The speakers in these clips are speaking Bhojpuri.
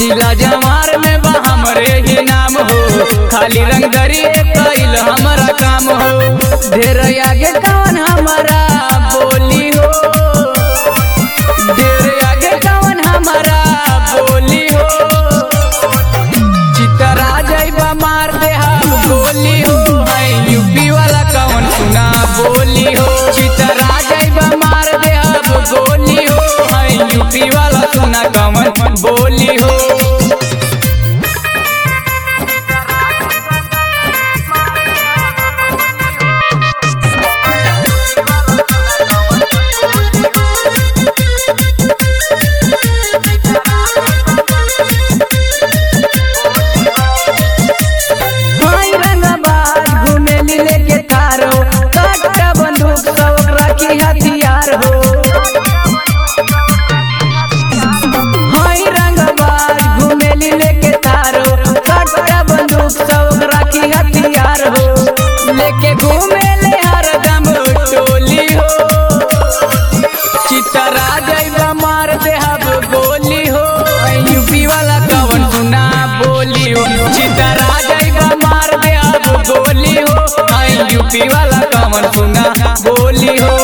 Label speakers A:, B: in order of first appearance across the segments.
A: जिला जमार में बा हमरे ही नाम हो खाली रंगदरी कैल हमारा काम हो ढेर आगे कौन हमारा बोली हो ढेर आगे कौन हमारा बोली हो चितरा जैबा मार दे हम गोली हो है यूपी वाला कौन सुना बोली हो चितरा जैबा मार दे हम गोली हो है यूपी वाला सुना कौन बोली हो भाई रंगबाज घूमेली लेके तारो कट्टा बंदूक सब रखी हथियार हो भाई रंगबाज घूमेली लेके तारो कट्टा बंदूक सब रखी हथियार हो लेके घूमेले हरदम टोली हो चितरा जैबा मार दे हब गोली हो यूपी वाला कवन सुना बोली हो चितरा जैबा मार दे हब गोली हो यूपी वाला कवन सुना बोली हो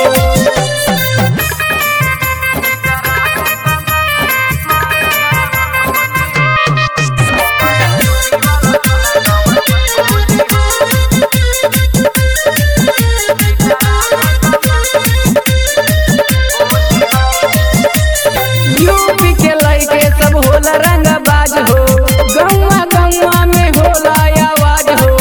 A: यूपी के लइके सब होला रंगबाज हो गौवा गौवा में होला आवाज हो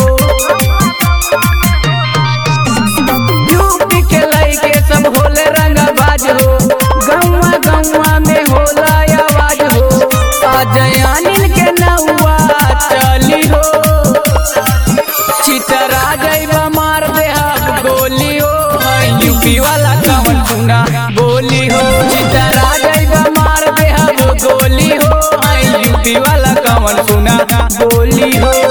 A: यूपी के लइके सब होले रंगबाज हो गौवा गौवा में होला आवाज हो अजय अनिल के नौआ चली हो चितरा जैबा मार दे हम गोली हो यूपी वाला कवन सुना बोली हो चितरा जैबा मार दे हम गोली हो यूपी वाला कवन सुना बोली हो